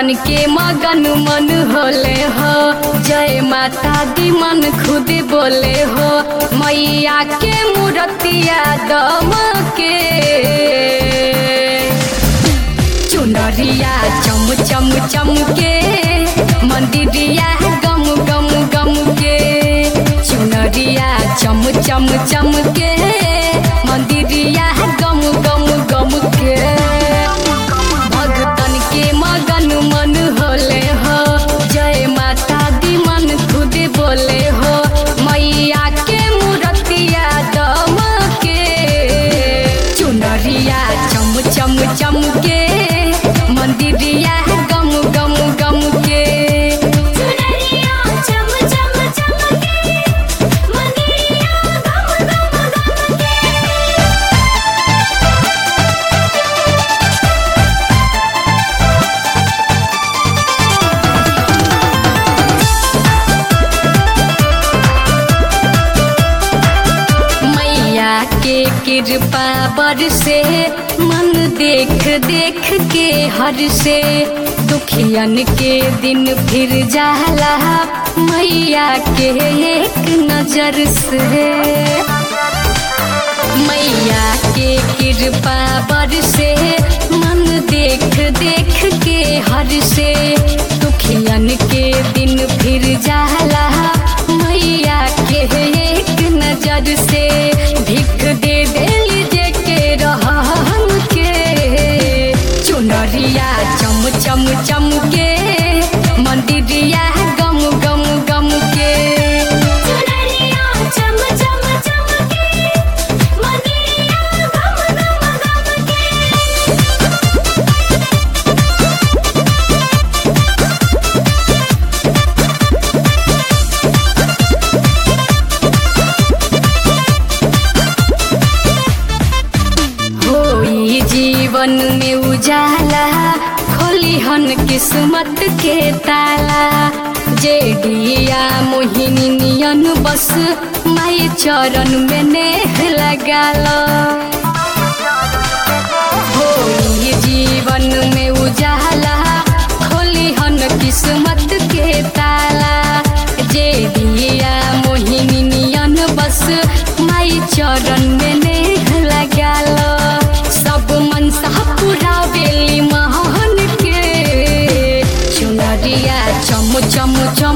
भगतन के मगन मन होले हो जय माता दी मन खुद बोले हो मैया के मूर्तिया दम के चुनरिया चम चम चम के मंदिरिया गम गम गम के चुनरिया चम चम चम के मंदिरिया गम गम गम के भगतन के मगन मन होले हो जय माता दी मन खुद बोले हो मैया के मूर्तिया दम के चुनरिया चम चम चम के मंदिरिया गम गम गम के चुनरिया चम चम चमके मंदिरिया गम गम गमके मैया के कृपा बरसे मन देख देख के हर से दुखियन के दिन फिर जाला मैया के एक नजर से मैया के कृपा बरसे मन देख देख के हर से दुखियन के दिन फिर जाला मैया के एक नजर से भिख दे देली जे के रहन के चुनरिया चम चम चम के मंदिरिया गम गम गम के चुनरिया चम चम चमके मंदिरिया गम गम गमके होई जीवन में उजाला खोली हन किस्मत के ताला जेडिया मोहिनी नियन बस माई चरण में नेह लगाला होई जीवन में उजाला खोली हन किस्मत के ताला जे दिया मोहिनी नियन बस माई चरण में नेह लगाल सब मनसा पूरा बेली महन के चुनरिया चम चम चम